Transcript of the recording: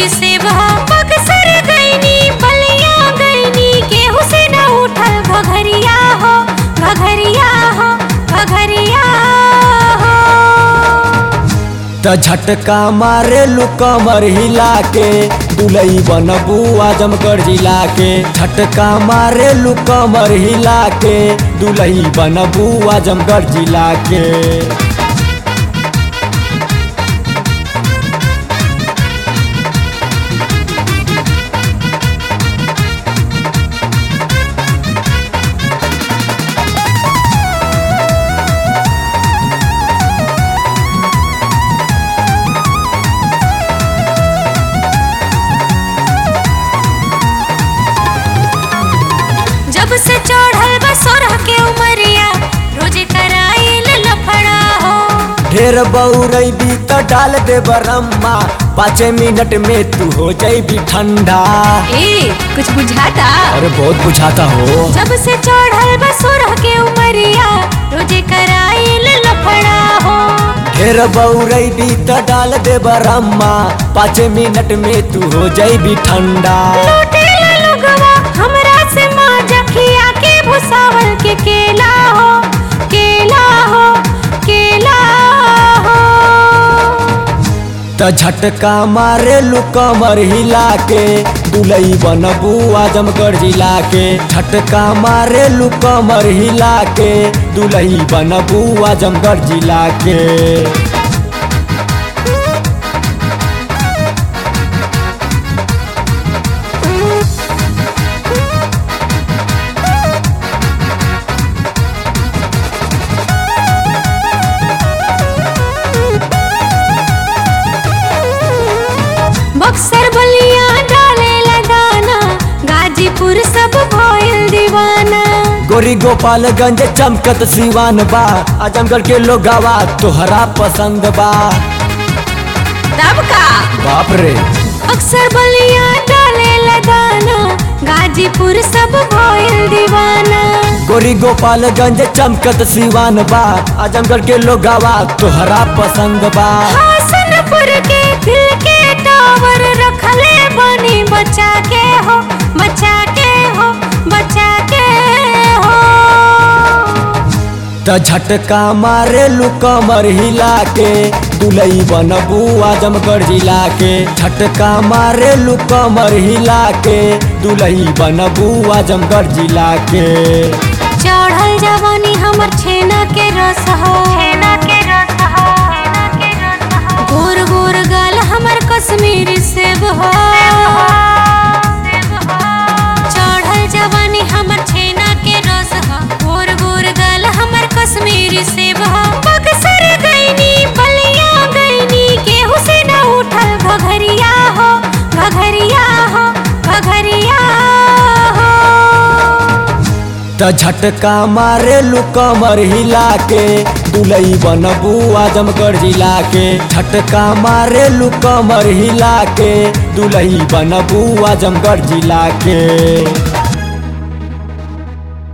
कश्मीरी सेब हो बक्सर गईनी बलिया गईनी केहू से न उठल घघरिया हो घघरिया हो घघरिया हो त झटका मारे लू कमर हिला के दुलई बनबू आजमगढ़ जिला के झटका मारे लू कमर हिला के दुलई बनबू आजमगढ़ जिला के जब से चढ़ल बा सोरह के उमरिया रोजे कराइल लफड़ा हो ढेर बउरैबी त डाल दे बरम्मा पाँच मिनट में तू हो जाइबी ठंडा ए कुछ बुझाता अरे बहुत बुझाता हो जब से चढ़ल बा सोरह के उमरिया रोजे कराइल लफड़ा हो ढेर बउरैबी त डाल दे बरम्मा पाँच मिनट में तू हो जाइबी ठंडा लूटेला लोगवा हमरा से माजा खिया के भुसावल के केला हो केला हो केला हो त झटका मारे लू कमर हिला के दुलई बनबू आजमगढ़ जिला के झटका मारे लू कमर हिला के दुलई बनबू आजमगढ़ जिला के बक्सर बलिया डालेला दाना गाजीपुर सब भइल दीवाना गोरी गोपालगंज चमकत सिवान बा आजमगढ़ के लोगावा तोहरा पसंद बा तब का बाप रे अक्सर बलिया डालेला दाना गाजीपुर सब भइल दीवाना गोरी गोपालगंज चमकत सिवान बा आजमगढ़ के लोगावा तोहरा पसंद बा हासनपुर के दिल के टावर रखले बनी बचा के हो बचा के हो बचा के हो त झटका मारे लू कमर हिला के दुलई बनबू आजमगढ़ जिला के झटका मारे लू कमर हिला के दुलई बनबू आजमगढ़ जिला के चढ़ल जवानी हमर छेना के रस हो छेना के रस हो गोर गोर गाल हमर कश्मीरी सेब हो चढ़ल जवानी हमर छेना के रस हो गोर गोर गाल हमर कश्मीरी सेब हो बक्सर गईनी बलिया गईनी केहू से न उठल घघरिया हो घघरिया हो घघरिया हो त झटका मारे लू कमर हिला के दुलई बनबू आजमगढ़ जिला के झटका मारे लू कमर हिला के दुलई बनबू आजमगढ़ जिला के